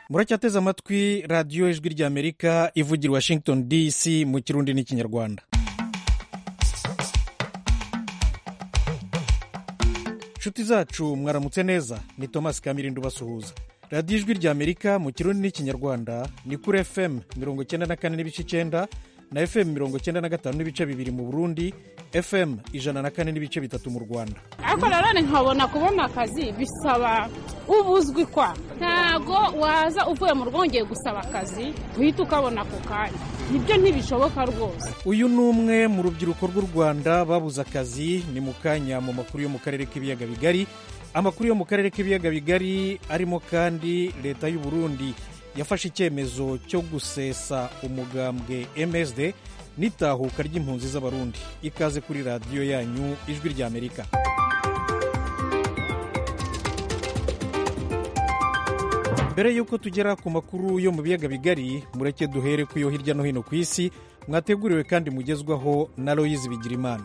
muracyateze amatwi radiyo ijwi ry'amerika ivugira washington dc mu kirundi n'ikinyarwanda inshuti zacu mwaramutse neza ni thomas kamirindo basuhuza radiyo ijwi ry'amerika mu kirundi n'ikinyarwanda ni kuri fm mirongo icyenda na kane n'ibice icyenda na fm mirongo icyenda na gatanu n'ibice bibiri mu burundi fm ijana na kane n'ibice bitatu mu rwanda ariko nanone nkabona kubona akazi bisaba ubuzwi kwa ntago waza uvuye mu rugo wongeye gusaba akazi uhita ukabona ako kanya nibyo ntibishoboka rwose uyu ni umwe mu rubyiruko rw'u rwanda babuze akazi ni mu kanya mu makuru yo mu karere k'ibiyaga bigari amakuru yo mu karere k'ibiyaga bigari arimo kandi leta y'u burundi yafashe icyemezo cyo gusesa umugambwe msd n'itahuka ry'impunzi z'abarundi ikaze kuri radiyo yanyu ijwi ry'amerika mbere y'uko tugera ku makuru yo mu biyaga bigari mureke duhere ku yo hirya no hino ku isi mwateguriwe kandi mugezwaho na loyizi bigirimana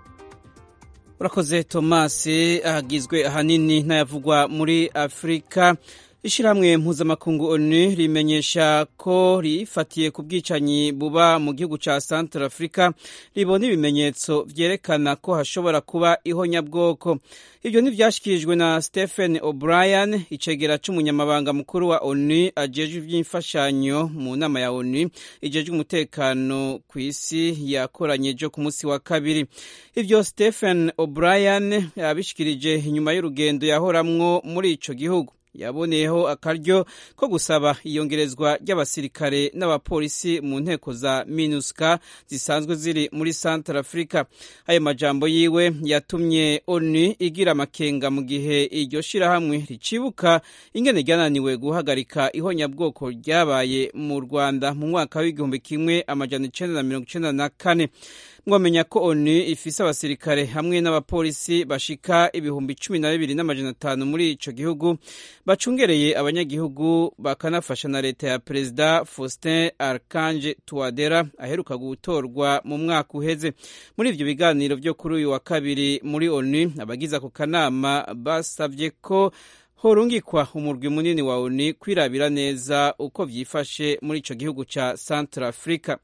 urakoze tomasi ahagizwe ahanini n'ayavugwa muri afurika ishyirahamwe mpuzamakungu onu rimenyesha ko rifatiye ku bwicanyi buba mu gihugu cya santara afurika ribona ibimenyetso byerekana ko hashobora kuba ihonyabwoko ibyo ntibyashyikirijwe na stephen o'brien icegera cy'umunyamabanga mukuru wa onu ajejwe iby'imfashanyo mu nama ya onu ijejwe umutekano ku isi yakoranye ejo ku munsi wa kabiri ibyo stephen o'brien yabishyikirije inyuma y'urugendo yahoramwo muri icyo gihugu yaboneyeho akaryo ko gusaba iyongerezwa ry'abasirikare n'abapolisi mu nteko za minuska zisanzwe ziri muri santara afurika ayo majambo yiwe yatumye onu igira amakenga mu gihe iryo shirahamwe ricibuka ingene ryananiwe guhagarika ihonyabwoko ryabaye mu rwanda mu mwaka w'igihumbi kimwe amajana icenda na mirongo icenda na kane mwamenya ko onu ifise abasirikare hamwe n'abapolisi bashika ibihumbi cumi na bibiri n'amajana atanu muri ico gihugu bacungereye abanyagihugu bakanafasha na leta ya perezida faustin arkange tuwadera aheruka gutorwa mu mwaka uheze muri ivyo biganiro vyo kuri uyu wa kabiri muri onu abagize ako kanama basavye ko horungikwa umurwi munini wa onu kwirabira neza uko vyifashe muri ico gihugu ca central africa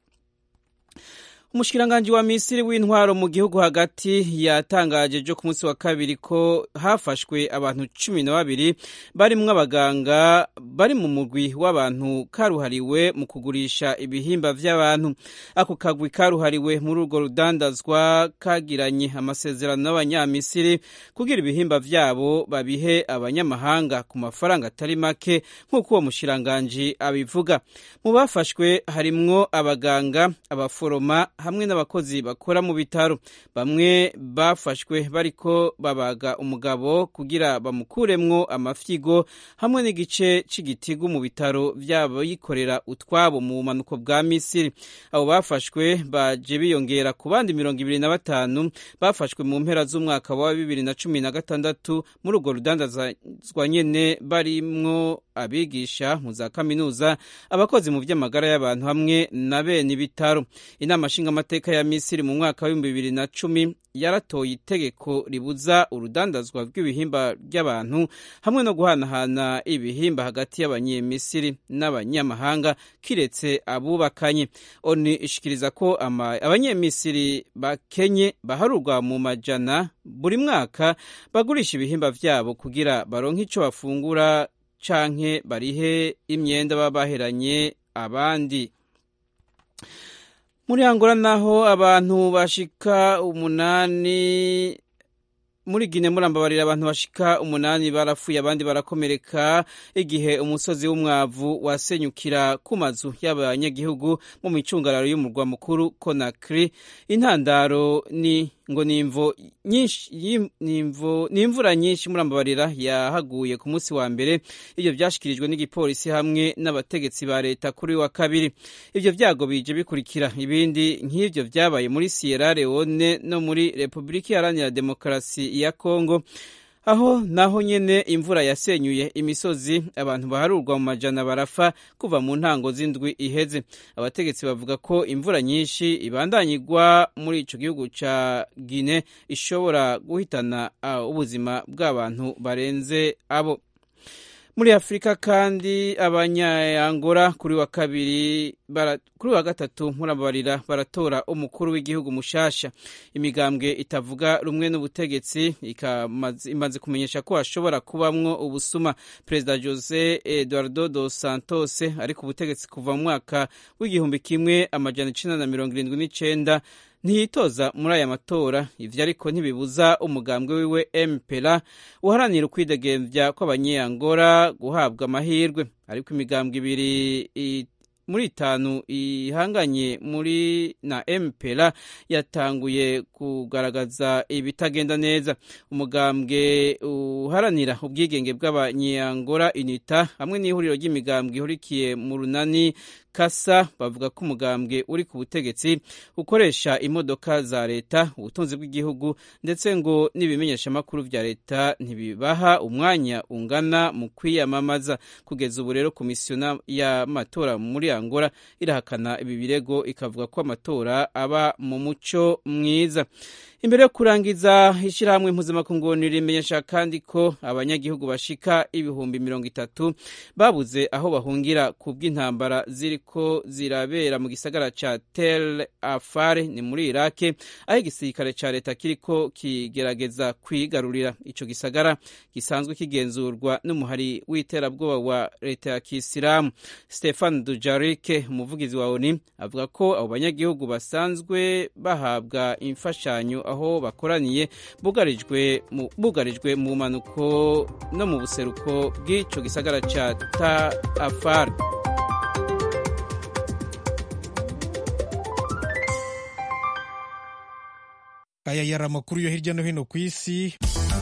umushikiranganji wa misiri w'intwaro mu gihugu hagati yatangaje ejo ku munsi wa kabiri ko hafashwe abantu cumi na babiri barimwo abaganga bari mu mugwi w'abantu karuhariwe mu kugurisha ibihimba vy'abantu ako kagwi karuhariwe muri urwo rudandazwa kagiranye amasezerano n'abanyamisiri kugira ibihimba vyabo babihe abanyamahanga ku mafaranga atari make nk'uko uwo mushikiranganji abivuga mu bafashwe harimwo abaganga abaforoma hamwe n'abakozi bakora mu bitaro bamwe bafashwe bariko babaga umugabo kugira bamukuremwo amafyigo hamwe n'igice c'igitigu mu bitaro vy'abikorera utwabo mu bumanuko bwa misiri abo bafashwe baje biyongera ku bandi mirongo ibiri na batanu bafashwe mu mpera z'umwaka wa bibiri na cumi na gatandatu muri urwo rudandazwa nyene barimwo abigisha mu za kaminuza abakozi mu vy'amagara y'abantu hamwe na bene ibitaro inama nshingamateka ya misiri mu mwaka w'ibihumbi bibiri na cumi yaratoye itegeko ribuza urudandazwa rw'ibihimba by'abantu hamwe no guhanahana ibihimba hagati y'abanyamisiri n'abanyamahanga kiretse abubakanye oni ishikiriza ko abanyamisiri bakenye baharurwa mu majana buri mwaka bagurisha ibihimba vyabo kugira baronke ico bafungura canke barihe imyenda baba baheranye abandi muri angola naho abantu bashika umunani muri gine murambabarira abantu bashika umunani barapfuye abandi barakomereka igihe umusozi w'umwavu wasenyukira ku mazu y'abanyagihugu mu micungararo y'umurwa mukuru konakiri intandaro ni ngo ni imvura nyinshi murambabarira yahaguye ku munsi wa mbere ibyo byashyikirijwe n'igipolisi hamwe n'abategetsi ba leta kuri wa kabiri ibyo byago bije bikurikira ibindi nk'ibyo byabaye muri sierra leone no muri repubulika iharanira demokarasi ya kongo aho naho nyene imvura yasenyuye imisozi abantu baharurwa mu majana barafa kuva mu ntango z'indwi iheze abategetsi bavuga ko imvura nyinshi ibandanyigwa muri ico gihugu ca Guinea ishobora guhitana uh, ubuzima bw'abantu barenze abo muri afurika kandi abanyayangora kuri wa kabiri bara, kuri wa gatatu murabarira baratora umukuru w'igihugu mushasha imigambwe itavuga rumwe n'ubutegetsi imaze kumenyesha ko hashobora kubamwo ubusuma perezida jose eduardo dos santos ari ku butegetsi kuva mu mwaka w'igihumbi kimwe amajana icenda na mirongo irindwi n'icenda ntiyitoza muri aya matora ivyo ariko ntibibuza umugambwe wiwe mpera uharanira ukwidegembya kw'abanyeyangora guhabwa amahirwe ariko imigambwe ibiri muri itanu ihanganye muri na mpera yatanguye kugaragaza ibitagenda neza umugambwe uharanira ubwigenge bw'abanyeyangora unita hamwe n'ihuriro ry'imigambwe ihurikiye mu runani kasa bavuga ko umugambwe uri ku butegetsi ukoresha imodoka za leta ubutunzi bw'igihugu ndetse ngo n'ibimenyeshamakuru vya leta ntibibaha umwanya ungana mu kwiyamamaza kugeza ubu rero komisiyo y'amatora muri angola irahakana ibi birego ikavuga ko amatora aba mu muco mwiza imbere yo kurangiza ishyirahamwe mpuzamakungu rimenyesha kandi ko abanyagihugu bashika ibihumbi mirongo itatu babuze aho bahungira ku bw'intambara ziriko zirabera mu gisagara ca tel afar ni muri irake aho igisirikare ca leta kiriko kigerageza kwigarurira ico gisagara gisanzwe kigenzurwa n'umuhari w'iterabwoba wa leta ya kisilamu stefan dujarike umuvugizi wa oni avuga ko abo banyagihugu basanzwe bahabwa imfashanyo aho bakoraniye bugarijwe mu bugarijwe mu manuko no mu buseruko bw'ico gisagara ca ta afar aya yari amakuru yo hirya no hino ku isi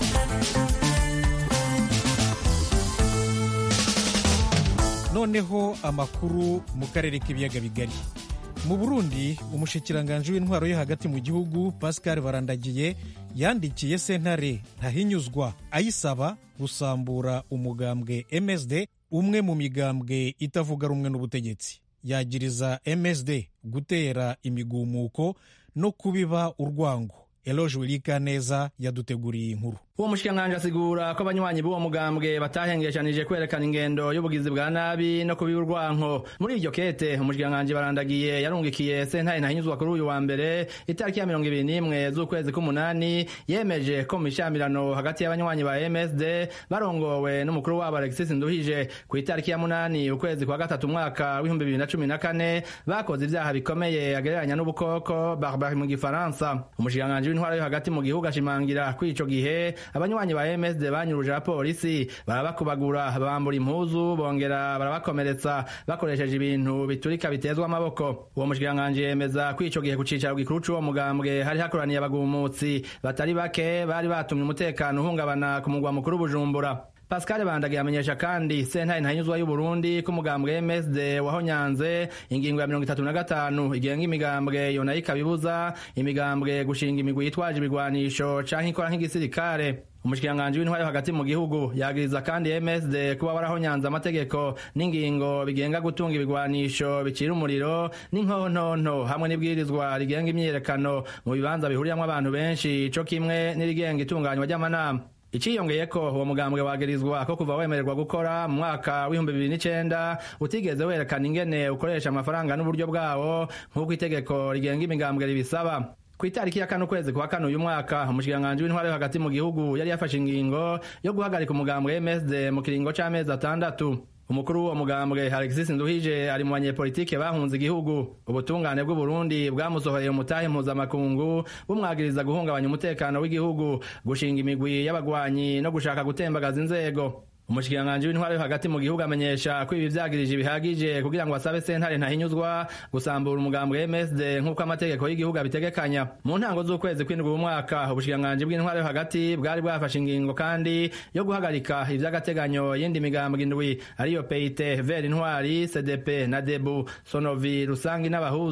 noneho amakuru mu karere k'ibiyaga bigari mu burundi umushikiranganji w'intwaro yo hagati mu gihugu pascal barandagiye yandikiye sentare ntahinyuzwa ayisaba gusambura umugambwe msd umwe mu migambwe itavuga rumwe n'ubutegetsi yagiriza msd gutera imigumuko no kubiba urwango eloge wirika neza yaduteguriye inkuru uwo mushikiranganji asigura ko abanywanyi b'uwo mugambwe batahengeshanije kwerekana ingendo y'ubugizi bwa nabi no kubiba urwanko muri iryo kete umushikiranganji barandagiye yarungikiye sentare ntahinyuzwa kuri uyu wa mbere itariki ya mirongo ibiri n'imwe z'ukwezi k'umunani yemeje ko mu mishamirano hagati y'abanywanyi ba msd barongowe n'umukuru wabo alexis nduhije ku itariki ya munani ukwezi kwa gatatu umwaka w'ibihumbi bibiri na cumi na kane bakoze ibyaha bikomeye agereranya n'ubukoko barbari mu gifaransa umushikiranganji w'intwaro yo hagati mu gihugu ashimangira ko ico gihe abanywanyi ba MSD banyuruje abapolisi barabakubagura bambura impuzu bongera barabakomeretsa bakoresheje ibintu biturika bitezwa amaboko uwo mushikiranganji yemeza ko ico gihe ku cicaro gikuru c'uwo mugambwe hari hakoraniye abagumutsi batari bake bari batumye umutekano uhungabana ku mugwa mukuru Bujumbura Pascal Bandage yamenyesha kandi sentare ntahinyuzwa y'u Burundi ko umugambwe MSD wahonyanze ingingo ya mirongo itatu na gatanu igenga imigambwe yona ikabibuza imigambwe gushinga imigwi yitwaje ibigwanisho canke ikora nk'igisirikare umushikiranganji w'intwari hagati mu gihugu yagiriza kandi MSD kuba warahonyanze amategeko n'ingingo bigenga gutunga ibigwanisho bicira umuriro n'inkontonto hamwe n'ibwirizwa rigenga imyiyerekano mu bibanza bihuriyamwo abantu benshi co kimwe n'irigenga itunganywa ry'amanama iciyongeye ko uwo mugambwe wagirizwa ko kuva wemererwa gukora mu mwaka w'ibihumbi bibiri n'icenda utigeze werekana ingene ukoresha amafaranga n'uburyo bwawo nk'uko itegeko rigenga imigambwe ribisaba ku itariki ya kane ukwezi kwa kane uyu mwaka umushikiranganji w'intwari yo hagati mu gihugu yari yafashe ingingo yo guhagarika umugambwe MSD mu kiringo c'amezi atandatu umukuru w'uwo mugambwe alexis nduhije ari mu banyepolitike bahunze igihugu ubutungane bw'uburundi bwamusohoreye umutahe mpuzamakungu bumwagiriza guhungabanya umutekano w'igihugu gushinga imigwi y'abagwanyi no gushaka gutembagaza inzego umushikiranganji w'intwaro yo hagati mu gihugu amenyesha ko ibi vyagirije bihagije kugira ngo asabe sentare ntahinyuzwa gusambura umugambwe MSD nk'uko amategeko y'igihugu abitegekanya mu ntango z'ukwezi kw'indwi umwaka ubushikiranganji bw'intwaro yo hagati bwari bwafashe ingingo kandi yo guhagarika ivy'agateganyo yindi migambwe indwi ariyo PIT Ver Intwari CDP na Debu Sonovi Rusangi n'abahuza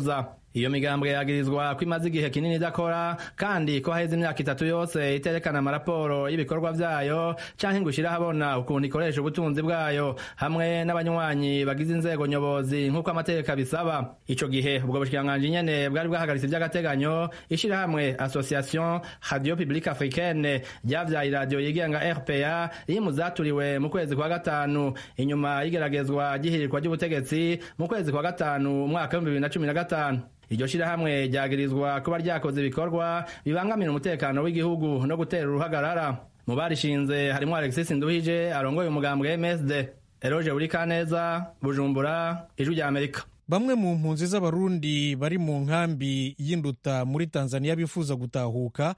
iyo migambwe yagirizwa ko imaze igihe kinini idakora kandi ko haheze imyaka itatu yose iterekana amaraporo y'ibikorwa vyayo canke ngo ishire ahabona ukuntu ikoresha ubutunzi bwayo hamwe n'abanywanyi bagize inzego nyobozi nk'uko amategeko abisaba ico gihe ubwo bushikiranganji nyene bwari bwahagaritse ivy'agateganyo ishirahamwe association radio publique africaine ryavyaye iradiyo yigenga rpa iri mu zaturiwe mu kwezi kwa gatanu inyuma y'igeragezwa ry'ihirirwa ry'ubutegetsi mu kwezi kwa gatanu umwaka w'ibihumbi bibiri na cumi na gatanu iryo shirahamwe ryagirizwa kuba ryakoze ibikorwa bibangamira umutekano w'igihugu no gutera uruhagarara mu barishinze harimo alexis nduhije arongoye umugambwe msd eroge burikaneza bujumbura ijwi rya amerika bamwe mu mpunzi z'abarundi bari mu nkambi y'induta muri tanzania bifuza gutahuka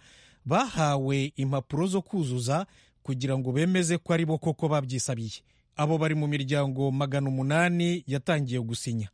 bahawe impapuro zo kuzuza kugira ngo bemeze ko ari bo koko babyisabiye abo bari mu miryango magana umunani yatangiye gusinya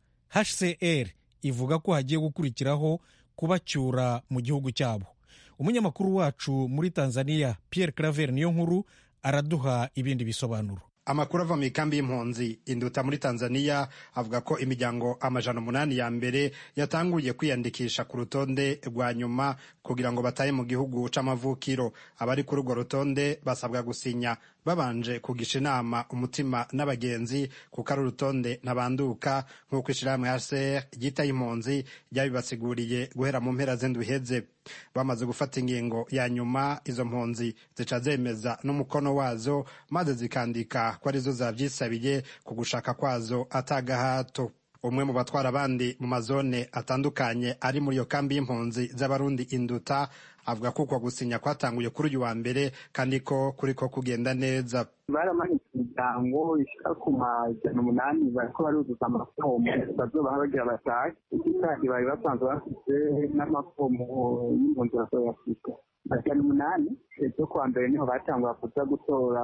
hcr ivuga ko hagiye gukurikiraho kubacyura mu gihugu cyabo umunyamakuru wacu muri tanzania pierre claver niyo nkuru araduha ibindi bisobanuro amakuru ava mu ikambi y'impunzi induta muri tanzania avuga ko imiryango amajana umunani ya mbere yatanguye kwiyandikisha ku rutonde rwa nyuma kugira ngo batahe mu gihugu c'amavukiro abari kuri urwo rutonde basabwa gusinya babanje kugisha inama umutima n'abagenzi kuko ari urutonde ntabanduka nk'uko ishirahamwe hcr ryitaye impunzi ryabibasiguriye guhera mu mpera z'indwi iheze bamaze gufata ingingo ya nyuma izo mpunzi zica zemeza n'umukono wazo maze zikandika ko arizo zavyisabiye ku gushaka kwazo atagahato umwe mu batwara abandi mu mazone atandukanye ari muri iyo kambi y'impunzi z'abarundi induta avuga ko uko gusinya kwatanguye kuri uyu wa mbere kandi ko kuriko kugenda neza baramanitse imiryango ishika ku majana umunani bariko baruzuza amafomu bazobaha bagira batahe iki kandi bari basanzwe bafite n'amafomu y'impunzi bazoyafite majana umunani ejo kuwa mbere niho batangura kuza gutora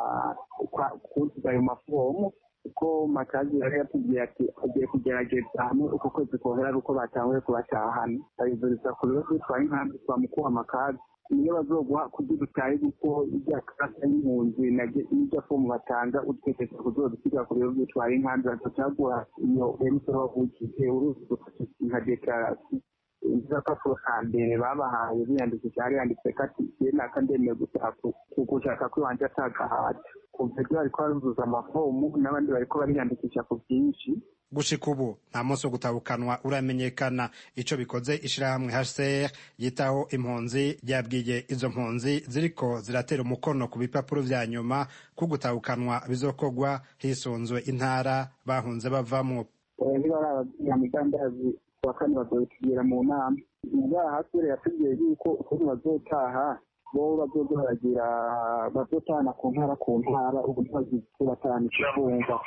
kuzuza ayo mafomu kuko makazi yari yatubwiye ati agiye kugerageza hamwe uko kwezi kohera ari uko batanguye kubatahana bayizuriza ku bibazo bitwaye inkambi twa mukuru makazi niyo bazoguha kugira utahe kuko irya kasa y'impunzi n'irya fomu batanga utekereza kuzodusiga ku bibazo bitwaye inkambi bazocaguha iyo emusoro wavukije uruzi nka dekarasiyo agapapuro ka mbere babahaye biyandikisha hari yanditse ko ati ye naka ndemeye gushaka ko iwanje atagahata kuva ibyo bariko baruzuza amafomu n'abandi bariko bariyandikisha ku bwinshi gushika ubu nta munsi wo gutabukanwa uramenyekana ico bikoze ishirahamwe hcr yitaho impunzi ryabwiye izo mpunzi ziriko ziratera umukono ku bipapuro vya nyuma ko gutabukanwa bizokorwa hisunzwe intara bahunze bavamwo ntibarababyamigambazi wa kane bazobitubwira mu nama ubwaha hasire yatubwiye yuko ukuntu bazotaha bo bazodoragira bazotahana ku ntara ku ntara ubu ntibazibatahana ikivunga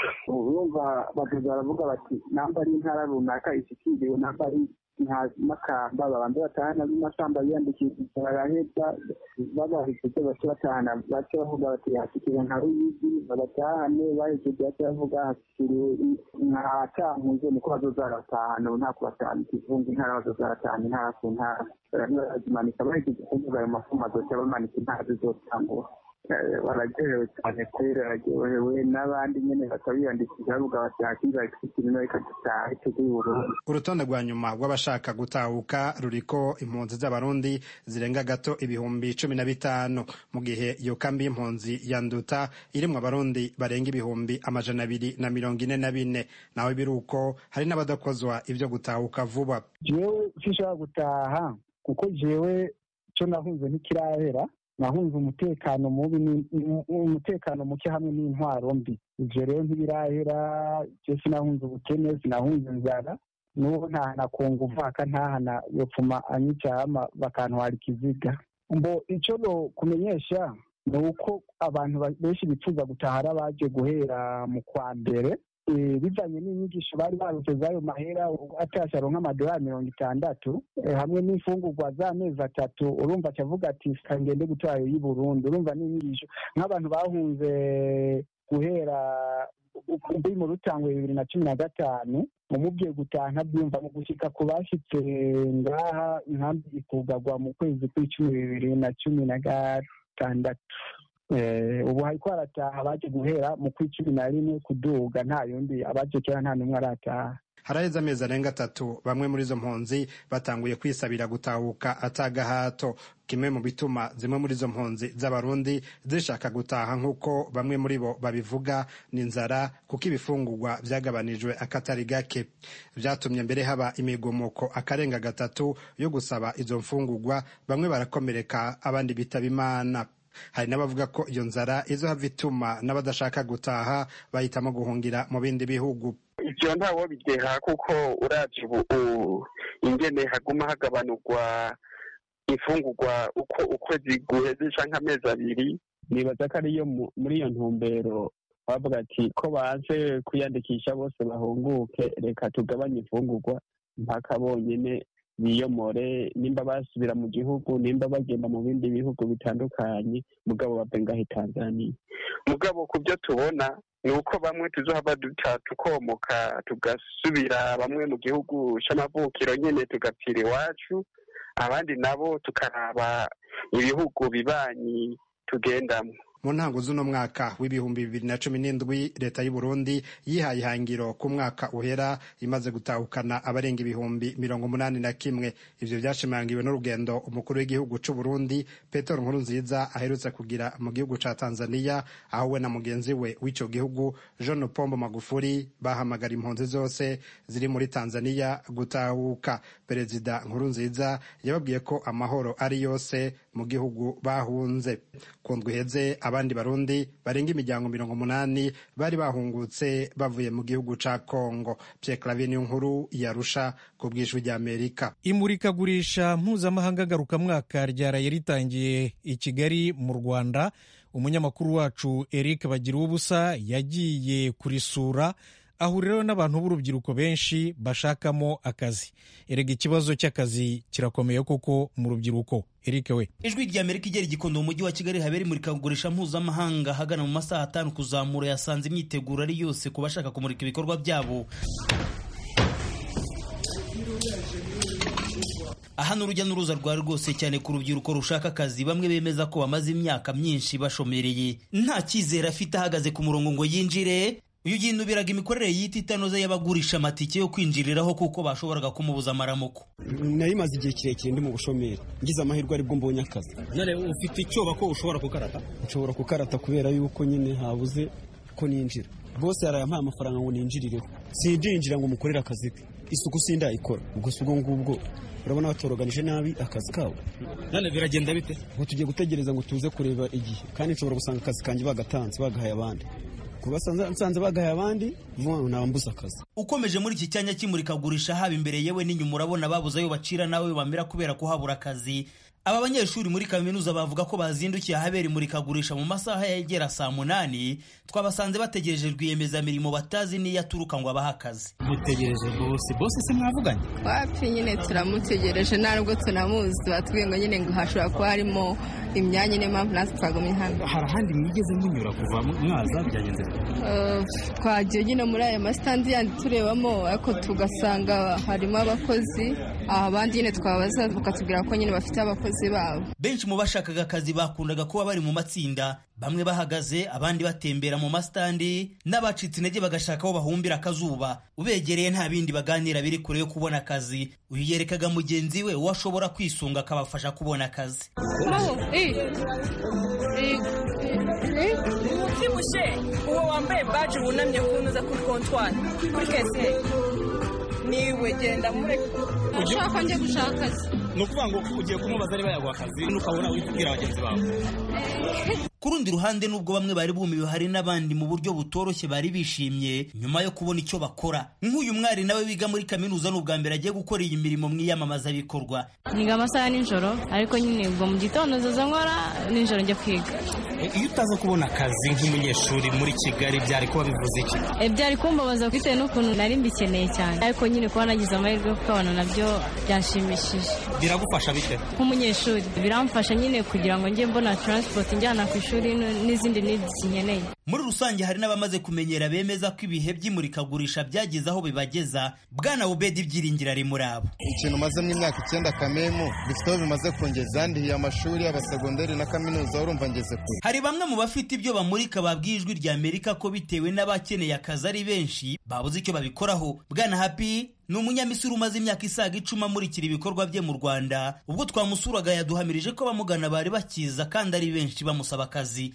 urumva bazoza baravuga bati namba ari intara runaka ishikiriwe namba ari nka makamba babanza batahana b'imakamba biyandikishije baraheza babahejeje bace batahana bace bavuga bati hashikiriwe nka ruyigi babatahane bahejeje bace bavuga hashikiriwe nka cankuzo niko bazoza baratahana ubu nta kubatahana ikivunga intara bazoza baratahana intara ku ntara barazimanika bahejeje kuvuga ayo mafumu azoca bamanika intara zizotangura baragerewe cyane kubera bararyohewe n'abandi nyine bakabiyandikisha bavuga bati hakiza ikirimo reka dutahe tujye Burundi urutonde rwa nyuma rw'abashaka gutahuka ruriko impunzi z'abarundi zirenga gato ibihumbi cumi na bitanu mu gihe iyo kambi y'impunzi ya nduta irimwo abarundi barenga ibihumbi amajana abiri na mirongo ine na bine naho biri uko hari n'abadakozwa ibyo gutahuka vuba jewe sinshobora gutaha kuko jewe co nahunze ntikirahera nahunze umutekano mubi umutekano muke hamwe n'intwaro mbi ivyo rero ntibirahera je sinahunze ubukene sinahunze inzara n'uwo ntahana ku nguvu akantahana yopfuma anyicama bakantwara ikiziga mbo ico no kumenyesha ni uko abantu benshi bifuza gutaha ari abaje guhera mu kwa mbere bivanye n'inyigisho bari barutse z'ayo mahera atasha aronka amadolari mirongo itandatu hamwe n'imfungurwa z'amezi atatu urumva acavuga ati kangende gutora ayo y'i burundi urumva n'inyigisho nk'abantu bahunze guhera kuri mu rutangwe bibiri na cumi na gatanu umubwiye gutaha ntabyumva mu gushika ku bashitse ngaha inkambi ikugagwa mu kwezi kw'icumi bibiri na cumi na gatandatu ubu hariko harataha abaje guhera mu kwi cumi na rimwe kuduga nta yundi abaje kera nta n'umwe arataha haraheze amezi arenga atatu bamwe muri izo mpunzi batanguye kwisabira gutahuka atagahato kimwe mu bituma zimwe muri izo mpunzi z'abarundi zishaka gutaha nk'uko bamwe muri bo babivuga ni inzara kuko ibifungurwa byagabanijwe akatari gake byatumye mbere haba imigumuko akarenga gatatu yo gusaba izo mfungurwa bamwe barakomereka abandi bitaba imana hari n'abavuga ko iyo nzara izo hava ituma n'abadashaka gutaha bahitamo guhungira mu bindi bihugu ivyo ntawo bideha kuko uravye ubu ingene haguma hagabanurwa imfungurwa uko ukwezi guheze canke amezi abiri nibaza ko ariyo muri iyo ntumbero bavuga ati ko baje kwiyandikisha bose bahunguke reka tugabanye imfungurwa mpaka bonyene biyomore nimba basubira mu gihugu nimba bagenda mu bindi bihugu bitandukanye mugabo bave ngahe tanzania mugabo ku byo tubona ni uko bamwe tuzohava duta tukomoka tugasubira bamwe mu gihugu c'amavukiro nyene tugapfira iwacu abandi nabo tukaraba ibihugu bibanyi tugendamwo mu ntango z'uno mwaka w'ibihumbi bibiri na cumi n'indwi leta y'u Burundi yihaye ihangiro ku mwaka uhera imaze gutahukana abarenga ibihumbi mirongo umunani na kimwe ivyo vyashimangiwe n'urugendo umukuru w'igihugu c'u Burundi Petero Nkurunziza aherutse kugira mu gihugu ca Tanzania aho we na mugenzi we w'ico gihugu John Pombo Magufuli bahamagara impunzi zose ziri muri Tanzania gutahuka perezida Nkurunziza yababwiye ko amahoro ari yose mu gihugu bahunze kundwa iheze abandi barundi barenga imiryango mirongo umunani bari bahungutse bavuye mu gihugu ca Kongo Pierre Claver nkuru yarusha ku bw'ijwi ry'Amerika imurikagurisha mpuzamahanga ngarukamwaka ryaraye ritangiye i Kigali mu Rwanda umunyamakuru wacu Eric Bagira ubusa yagiye kurisura ahuriraho n'abantu b'urubyiruko benshi bashakamo akazi erega ikibazo cy'akazi kirakomeye kuko mu rubyiruko Eric we ijwi rya Amerika igera igikondo mu mujyi wa Kigali habera imurikagurisha mpuzamahanga hagana mu masaha atanu kuzamura yasanze imyiteguro ari yose ku bashaka kumurika ibikorwa byabo aha ni urujya n'uruza rwari rwose cyane ku rubyiruko rushaka akazi bamwe bemeza ko bamaze imyaka myinshi bashomereye nta cyizere afite ahagaze ku murongo ngo yinjire uyu yinubiraga imikorere y'iti itanoze y'abagurisha amatike yo kwinjiriraho kuko bashoboraga kumubuza amaramuko nari maze igihe kirekire ndi mu bushomeri ngize amahirwe aribwo mbonye akazi none ufite icyoba ko ushobora kukarata nshobora kukarata kubera yuko nyine habuze ko ninjira bose yarayampaye amafaranga ngo ninjirireho sindinjira ngo mukorere akazi ke isuku sindayikora ubwo si ubwo ngubwo urabona batoroganije nabi akazi kabo none biragenda bite ngo tugiye gutegereza ngo tuze kureba igihe kandi nshobora gusanga akazi kanjye bagatanze bagahaye abandi kuba nsanze bagahaye abandi vuba nabambuza akazi ukomeje muri iki cyanya cy'imurikagurisha haba imbere yewe n'inyuma urabona babuze ayo bacira nawe bamera kubera kuhabura akazi aba banyeshuri muri kaminuza bavuga ko bazindukiye ahabera imurikagurisha mu masaha yegera saa munani twabasanze bategereje rwiyemezamirimo batazi n'iyo aturuka ngo abahe akazi mutegereje bose bose se mwavuganye wapi nyine turamutegereje nta nubwo tunamuzi batubwiye ngo nyine ngo hashobora kuba harimo imyanya niyo mpamvu natwe twagumye hano hari ahandi mwigeze munyura kuva mwaza byagenze twagiye nyine muri aya masitandi yandi turebamo ariko tugasanga harimo abakozi abandi nyine twabaza bakatubwira ko nyine bafite abakozi babo benshi mu bashakaga akazi bakundaga kuba bari mu matsinda bamwe bahagaze abandi batembera mu masitandi n'abacitse intege bagashaka aho bahumbira akazuba ubegereye nta bindi baganira biri kure yo kubona akazi uyu yerekaga mugenzi we uwo ashobora kwisunga akabafasha kubona akazi ubyibushye uwo wambaye baji wunamye kunuza kuri kontwari kuri kese niwe genda mureke ushaka njye gushaka akazi ni ukuvuga ngo ugiye kumubaza niba yaguha akazi ukabona witubwira bagenzi bawe ku rundi ruhande nubwo bamwe bari bumiwe hari n'abandi mu buryo butoroshye bari bishimye nyuma yo kubona icyo bakora nk'uyu mwari nawe wiga muri kaminuza ni ubwa mbere agiye gukora iyi mirimo mu iyamamazabikorwa niga amasaha nijoro ariko nyine ubwo mu gitondo nzoza nkora nijoro njya kwiga iyo utaza kubona akazi nk'umunyeshuri muri kigali byari kuba bivuze iki byari kumbabaza bitewe n'ukuntu nari mbikeneye cyane ariko nyine kuba nagize amahirwe yo kukabona nabyo byanshimishije biragufasha bite nk'umunyeshuri biramfasha nyine kugira ngo njye mbona transport njyana ku ishuri n'izindi needs nkeneye muri rusange hari n'abamaze kumenyera bemeza ko ibihe by'imurikagurisha byageze aho bibageza bwana ubedi ibyiringira ari muri abo ikintu mazemo imyaka icyenda kamemu bifite aho bimaze kungeza ndihiye amashuri y'abasegonderi na kaminuza urumva ngeze kure hari bamwe mu bafite ibyo bamurika babwiye ijwi rya amerika ko bitewe n'abakeneye akazi ari benshi babuze icyo babikoraho bwana happy ni umunyamisiri umaze imyaka isaga icumi amurikira ibikorwa bye mu rwanda ubwo twamusuraga yaduhamirije ko abamugana bari bakiza kandi ari benshi bamusaba akazi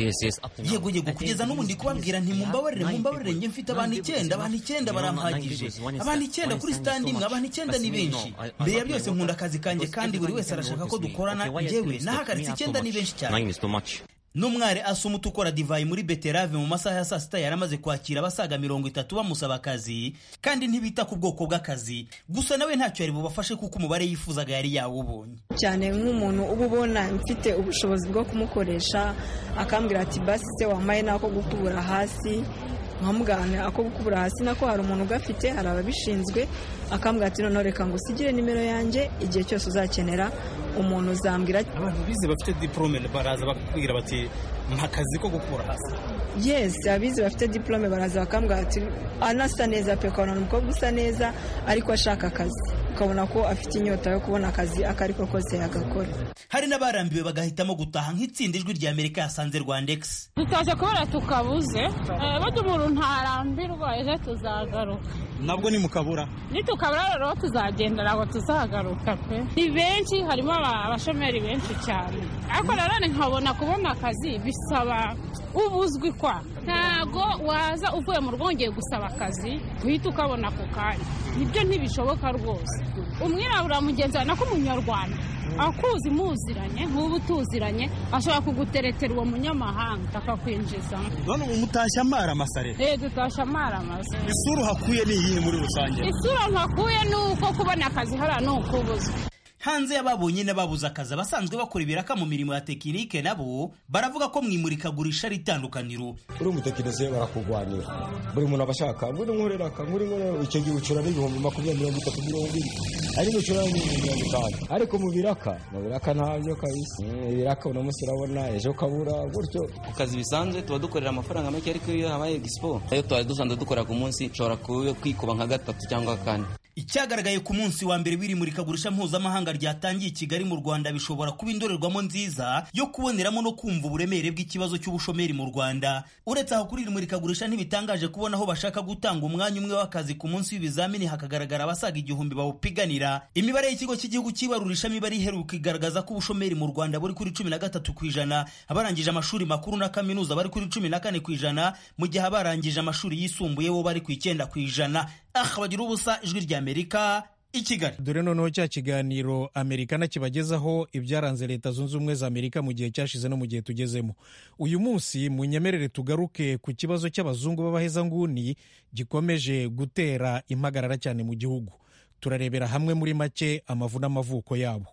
yego yego kugeza n'ubu ndi kubabwira nti mumbabarire mumbabarire njye mfite abantu icyenda abantu icyenda barampagije abantu icyenda kuri standi imwe abantu icyenda ni benshi mbere ya byose nkunda akazi kanjye kandi buri wese arashaka ko dukorana njyewe nahagaritse icyenda ni benshi cyane n'umwari asumuta ukora divayi muri beterave mu masaha ya saa sita yari amaze kwakira abasaga mirongo itatu bamusaba akazi kandi ntibita ku bwoko bw'akazi gusa nawe ntacyo yari bubafashe kuko umubare yifuzaga yari yawubonye cyane nk'umuntu uba ubona mfite ubushobozi bwo kumukoresha akambwira ati basi se wambaye n'ako gukubura hasi nkamugana ako gukubura hasi nako hari umuntu ugafite hari ababishinzwe akambwira ati noneho reka ngo usigire nimero yanjye igihe cyose uzakenera umuntu uzambwira abantu bize bafite diporome baraza bakubwira bati mpa akazi ko gukura hasi yes abizi bafite diporome baraza bakambwira ati anasa neza pe ukabona umukobwa usa neza ariko ashaka akazi ukabona ko afite inyota yo kubona akazi ako ariko kose yagakora hari n'abarambiwe bagahitamo gutaha nk'itsinda ijwi rya amerika yasanze rwandex dutashye kubera tukabuze bajya umuntu ntarambirwa ejo tuzagaruka nabwo nimukabura nitukabura rero tuzagendera ngo tuzagaruka pe ni benshi harimo abashomeri benshi cyane ariko nanone nkabona kubona akazi bisaba ubuzwi kwa ntago waza uvuye mu rugo wongeye gusaba akazi uhita ukabona ako kanya nibyo ntibishoboka rwose umwirabura mugenzi wawe nako umunyarwanda akuzi muziranye nk'ubu tuziranye ashobora kuguteretera uwo munyamahanga akakwinjizamo none ubu mutashya amara amasare eh dutashya amara amasa isura uhakuye ni iyihe muri rusange isura ntakuye ni uko kubona akazi hariya ni ukubuzwa hanze y'ababonye n'ababuze akazi abasanzwe bakora ibiraka mu mirimo ya tekinike nabo baravuga ko mu imurikagurisha ari itandukaniro uri umutekinisiye barakugwanira buri muntu aba ashaka nguri nkorera aka nguri nkorera icyo gihe ucura n'ibihumbi makumyabiri mirongo itatu mirongo ine ari gucura n'ibihumbi mirongo itanu ariko mu biraka mu biraka ntabyo kabisa ibiraka uno munsi urabona ejo ukabura gutyo ku kazi bisanzwe tuba dukorera amafaranga make ariko iyo habaye egisipo iyo tuba dusanzwe dukora ku munsi nshobora kwikuba nka gatatu cyangwa kane icyagaragaye ku munsi wa mbere w'iri murikagurisha mpuzamahanga ryatangiye i kigali mu rwanda bishobora kuba indorerwamo nziza yo kuboneramo no kumva uburemere bw'ikibazo cy'ubushomeri mu rwanda uretse aho kuri iri murikagurisha ntibitangaje kubona aho bashaka gutanga umwanya umwe w'akazi ku munsi w'ibizamini hakagaragara abasaga igihumbi bawupiganira imibare y'ikigo cy'igihugu cy'ibarurishamibare iheruka igaragaza ko ubushomeri mu rwanda buri kuri cumi na gatatu ku ijana abarangije amashuri makuru na kaminuza bari kuri cumi na kane ku ijana mu gihe abarangije amashuri yisumbuye bo bari ku icyenda ku ijana aha bagira ubusa ijwi rya amerika i kigali dore noneho cya kiganiro amerikana kibagezaho ibyaranze leta zunze ubumwe za amerika mu gihe cyashize no mu gihe tugezemo uyu munsi munyemerere tugaruke ku kibazo cy'abazungu b'abahezanguni gikomeje gutera impagarara cyane mu gihugu turarebera hamwe muri make amavu n'amavuko yabo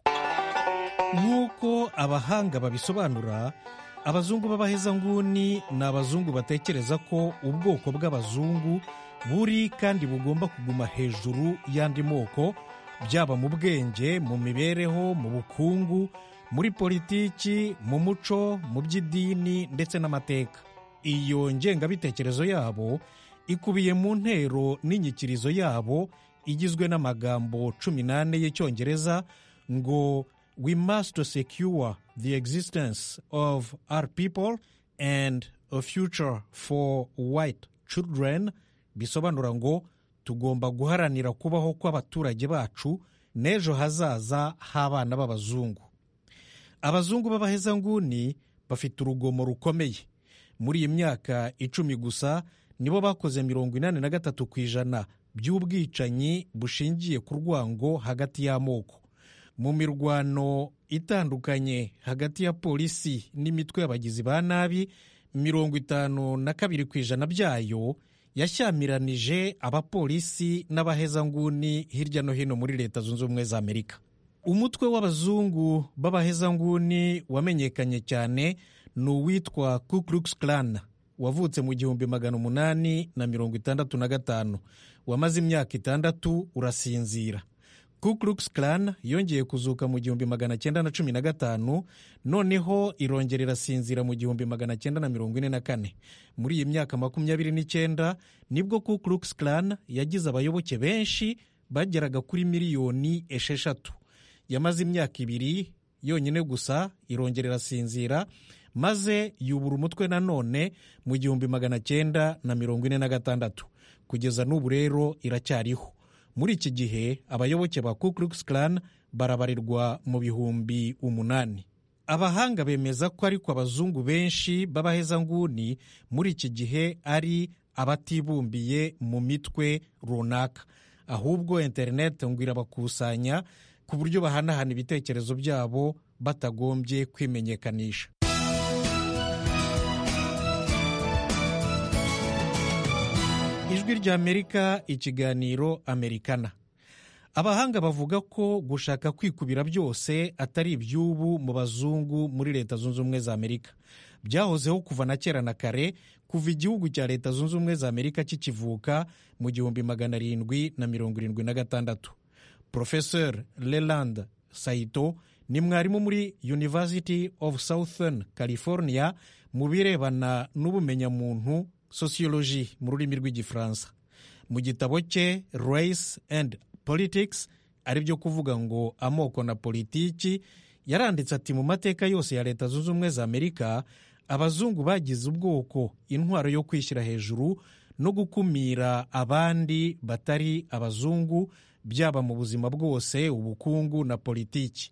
nk'uko abahanga babisobanura abazungu b'abahezanguni ni abazungu batekereza ko ubwoko bw'abazungu buri kandi bugomba kuguma hejuru y'andi moko byaba mu bwenge mu mibereho mu bukungu muri politiki mu muco mu by'idini ndetse n'amateka iyo ngengabitekerezo yabo ikubiye mu ntero n'inyikirizo yabo igizwe n'amagambo cumi n'ane y'icyongereza ngo we must secure the existence of our people and a future for white children bisobanura ngo tugomba guharanira kubaho kw'abaturage bacu n'ejo hazaza h'abana b'abazungu abazungu b'abahezanguni bafite urugomo rukomeye muri iyi myaka icumi gusa nibo bakoze mirongo inani na gatatu ku ijana by'ubwicanyi bushingiye ku rwango hagati y'amoko mu mirwano itandukanye hagati ya polisi n'imitwe y'abagizi ba nabi mirongo itanu na kabiri ku ijana byayo yashyamiranije abapolisi n'abahezanguni hirya no hino muri leta zunze ubumwe za amerika umutwe w'abazungu b'abahezanguni wamenyekanye cyane ni uwitwa ku klux klan wavutse mu gihumbi magana umunani na mirongo itandatu na gatanu wamaze imyaka itandatu urasinzira ku ku klux klan yongeye kuzuka mu gihumbi magana cyenda na cumi na gatanu noneho irongera irasinzira mu gihumbi magana cyenda na mirongo ine na kane muri iyi myaka makumyabiri n'icyenda nibwo ku klux klan yagize abayoboke benshi bageraga kuri miliyoni esheshatu yamaze imyaka ibiri yonyine gusa irongera irasinzira maze yubura umutwe nanone mu gihumbi magana cyenda na mirongo ine na gatandatu kugeza n'ubu rero iracyariho muri iki gihe abayoboke ba ku klux klan barabarirwa mu bihumbi umunani abahanga bemeza ko ariko abazungu benshi b'abahezanguni muri iki gihe ari abatibumbiye mu mitwe runaka ahubwo interineti ngo irabakusanya ku buryo bahanahana ibitekerezo byabo batagombye kwimenyekanisha ijwi ry'amerika ikiganiro amerikana abahanga bavuga ko gushaka kwikubira byose atari iby'ubu mu bazungu muri leta zunze ubumwe za amerika byahozeho kuva na kera na kare kuva igihugu cya leta zunze ubumwe za amerika kikivuka mu gihumbi magana arindwi na mirongo irindwi na gatandatu professor leland saito ni mwarimu muri university of southern california mu birebana n'ubumenyamuntu sociology mu rurimi rw'igifaransa mu gitabo cye race and politics ari byo kuvuga ngo amoko na politiki yaranditse ati mu mateka yose ya leta zunze ubumwe za amerika abazungu bagize ubwoko intwaro yo kwishyira hejuru no gukumira abandi batari abazungu byaba mu buzima bwose ubukungu na politiki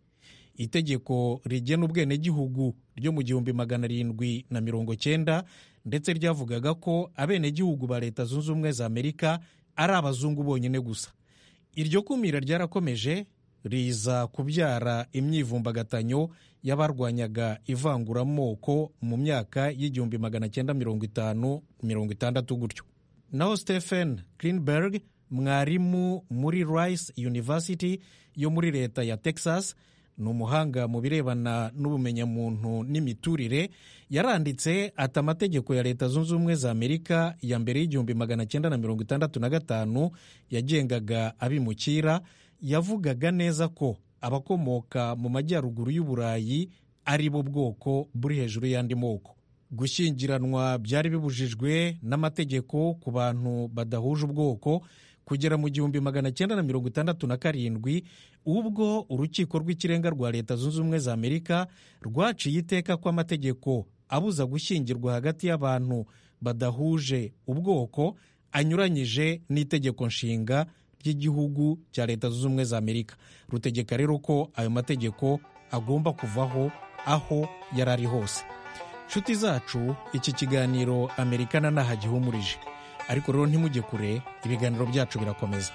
itegeko rigena ubwenegihugu ryo mu gihumbi magana arindwi na mirongo cyenda ndetse ryavugaga ko abenegihugu ba leta zunze ubumwe za amerika ari abazungu bonyine gusa iryo kumira ryarakomeje riza kubyara imyivumbagatanyo y'abarwanyaga ivanguramoko mu myaka y'igihumbi magana cyenda mirongo itanu mirongo itandatu gutyo naho stephen greenberg mwarimu muri rice university yo muri leta ya texas ni umuhanga mu birebana n'ubumenyamuntu n'imiturire yaranditse ati amategeko ya leta zunze ubumwe za amerika ya mbere y'igihumbi magana cyenda na mirongo itandatu na gatanu yagengaga abimukira yavugaga neza ko abakomoka mu majyaruguru y'uburayi ari bo bwoko buri hejuru y'andi moko gushyingiranwa byari bibujijwe n'amategeko ku bantu badahuje ubwoko kugera mu gihumbi magana cyenda na mirongo itandatu na karindwi ubwo urukiko rw'ikirenga rwa leta zunze ubumwe za amerika rwaciye iteka ko amategeko abuza gushyingirwa hagati y'abantu badahuje ubwoko anyuranyije n'itegeko nshinga ry'igihugu cya leta zunze ubumwe za amerika rutegeka rero ko ayo mategeko agomba kuvaho aho yari ari hose nshuti zacu iki kiganiro amerikana ntaho gihumurije ariko rero ntimujye kure ibiganiro byacu birakomeza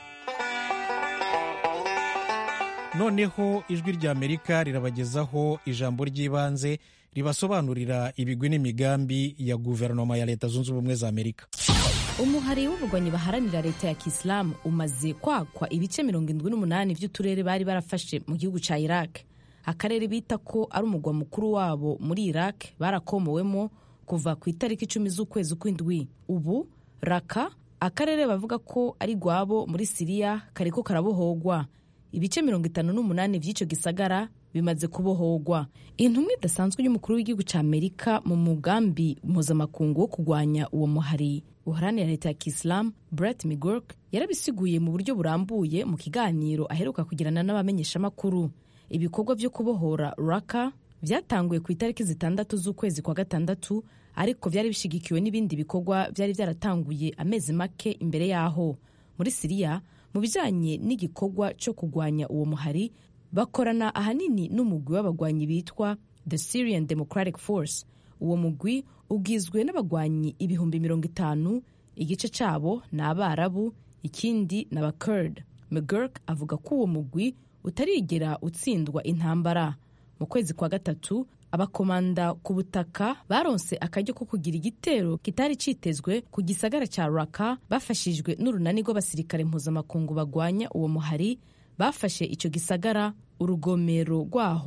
noneho ijwi rya amerika rirabagezaho ijambo ry'ibanze ribasobanurira ibigwi n'imigambi ya guverinoma ya leta zunze ubumwe za amerika umuhari w'ubugwanyi baharanira leta ya kisilamu umaze kwakwa ibice mirongo irindwi n'umunani by'uturere bari barafashe mu gihugu cya iraq akarere bita ko ari umugwa mukuru wabo muri iraq barakomowemo kuva ku itariki icumi z'ukwezi kw'indwi ubu raka akarere bavuga ko ari gwabo muri siriya kariko karabohogwa ibice mirongo itanu n'umunani by'icyo gisagara bimaze kubohogwa intumwa idasanzwe y'umukuru w'igihugu cya amerika mu mugambi mpuzamakungu wo kurwanya uwo muhari uharanira leta ya kisilamu brett migork yarabisiguye mu buryo burambuye mu kiganiro aheruka kugirana n'abamenyeshamakuru ibikorwa byo kubohora raka byatanguye ku itariki zitandatu z'ukwezi kwa gatandatu ariko byari bishyigikiwe n'ibindi bikorwa byari byaratanguye amezi make imbere yaho muri siriya mu bijyanye n'igikorwa cyo kurwanya uwo muhari bakorana ahanini n'umugwi w'abagwanyi bitwa the syrian democratic force uwo mugwi ugizwe n'abagwanyi ibihumbi mirongo itanu igice cyabo ni abarabu ikindi ni abakurd mcgurk avuga ko uwo mugwi utarigera utsindwa intambara mu kwezi kwa gatatu abakomanda ku butaka baronse akaryo ko kugira igitero kitari cyitezwe ku gisagara cya raka bafashijwe n'urunani rw'abasirikare mpuzamakungu bagwanya uwo muhari bafashe icyo gisagara urugomero rwaho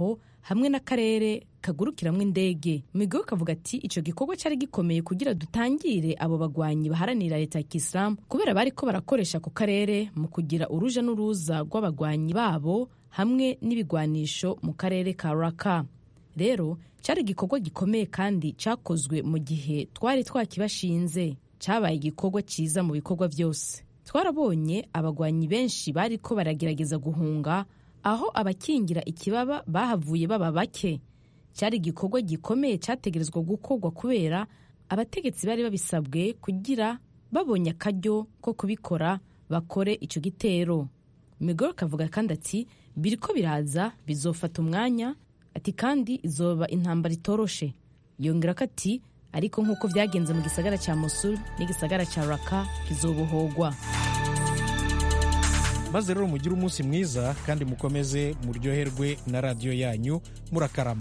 hamwe n'akarere kagurukiramwo indege migoro kavuga ati icyo gikorwa cyari gikomeye kugira dutangire abo bagwanyi baharanira leta ya kisilamu kubera bari ko barakoresha ako karere mu kugira uruja n'uruza rw'abagwanyi babo hamwe n'ibigwanisho mu karere ka raka rero cyari igikorwa gikomeye kandi cyakozwe mu gihe twari twakibashinze cyabaye igikorwa cyiza mu bikorwa byose twarabonye abagwanyi benshi bari ko baragerageza guhunga aho abakingira ikibaba bahavuye baba bake cyari igikorwa gikomeye cyategerezwa gukorwa kubera abategetsi bari babisabwe kugira babonye akaryo ko kubikora bakore icyo gitero migoro kavuga kandi ati biriko biraza bizofata umwanya ati kandi izoba intambara itoroshe yongera ko ati ariko nk'uko byagenze mu gisagara cya mosul n'igisagara cya raka kizobohogwa maze rero mugire umunsi mwiza kandi mukomeze muryoherwe na radiyo yanyu murakarama